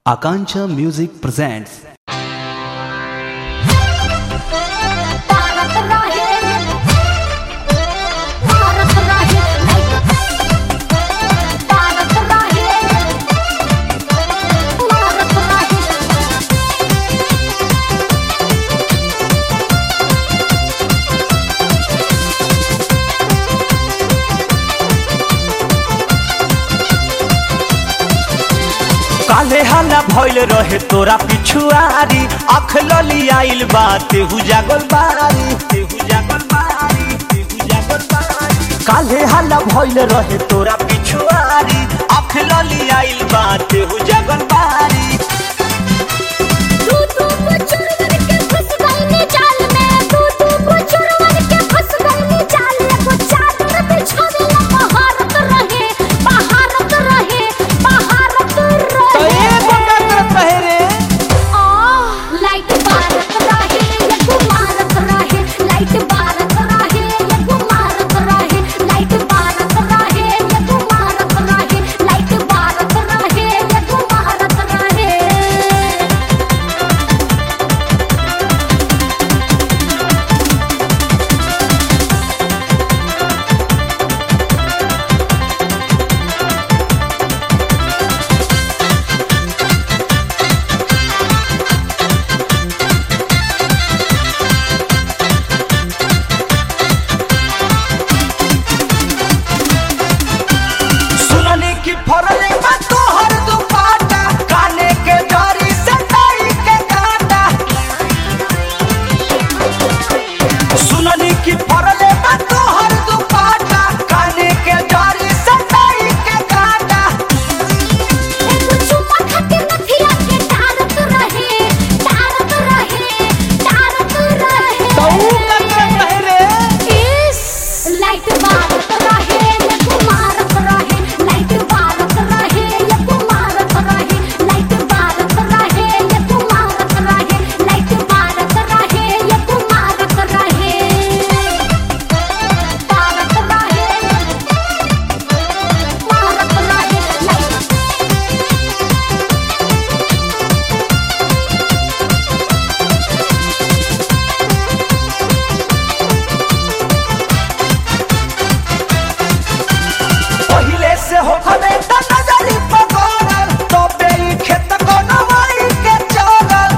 Akanksha Music presents Bharat रहे भारत रहे भारत रहे भारत रहे काले हाला भइल रहे तोरा पिछुआरी अख लली आइल बा तेहू जागल बारी तेहू जागल बारी तेहू जागल बारी काले हाला भइल रहे तोरा पिछुआरी अख लली आइल बा तेहू जागल बारी तू तू को चुरवर के फंस गई नी जाल में तू तू को चुरवर के फंस गई नी जाल में वो चादर बिछावे ला भारत रहे भारत रहे भारत रहे रहे रे आ लाइट भारत रहे ये गुमारत रहे लाइट भारत रहे ये गुमारत रहे लाइट भारत रहे ये गुमारत रहे लाइट भारत रहे ये गुमारत रहे सुननी की फरले बा तोहर दुपाटा काने के डरी से ताई के काटा सुननी की फरले बा तोहर दुपाटा काने के डरी से ताई के काटा एगो चुम्मा खातिर नथिया के डारत रहे डारत रहे डारत रहे इस लाइट भारत रहे ये गुमारत रहे लाइट भारत रहे ये गुमारत रहे लाइट भारत रहे ये गुमारत रहे लाइट भारत रहे ये गुमारत रहे भारत रहे भारत रहे लाइट पहिले से हो खबे त नजरी पकड़ल तो बेई खेत को नवाई के चलल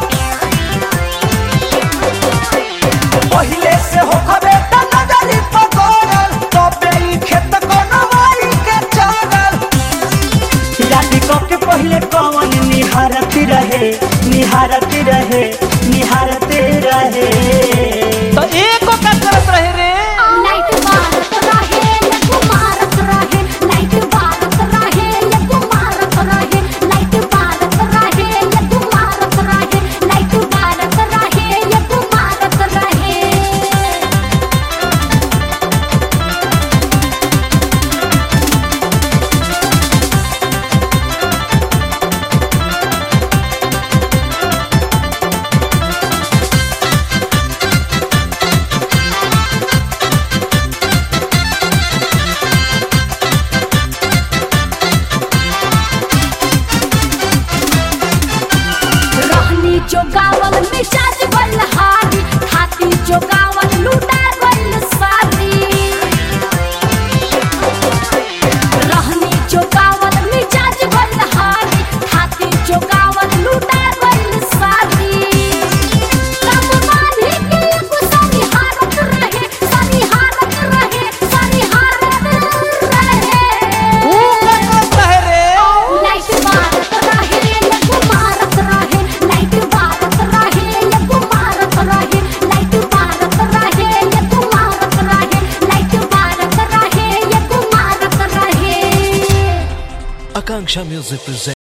पहिले से हो खबे त नजरी पकड़ल तो बेई खेत को नवाई के चलल राती को के पहिले कौन निहारत रहे निहारत रहे निहारत रहे तो एको का करत रहे रे लाइट भारत रहे ये गुमारत रहे लाइट भारत रहे ये गुमारत रहे लाइट भारत रहे ये गुमारत रहे लाइट भारत रहे ये गुमारत रहे रहनी जो गावल मिजाज बलहारी खाती जो गावल लूटा गइल सारी रहनी जो गावल मिजाज बलहारी खाती जो गावल लूटा गइल सारी कब माने के एगो सारी हालत रहे सारी हालत रहे सारी हालत रहे लाइट भारत रहे ये गुमारत रहे लाइट भारत रहे ये गुमारत रहे लाइट भारत रहे ये गुमारत रहे लाइट भारत रहे ये गुमारत रहे Akanksha Music presents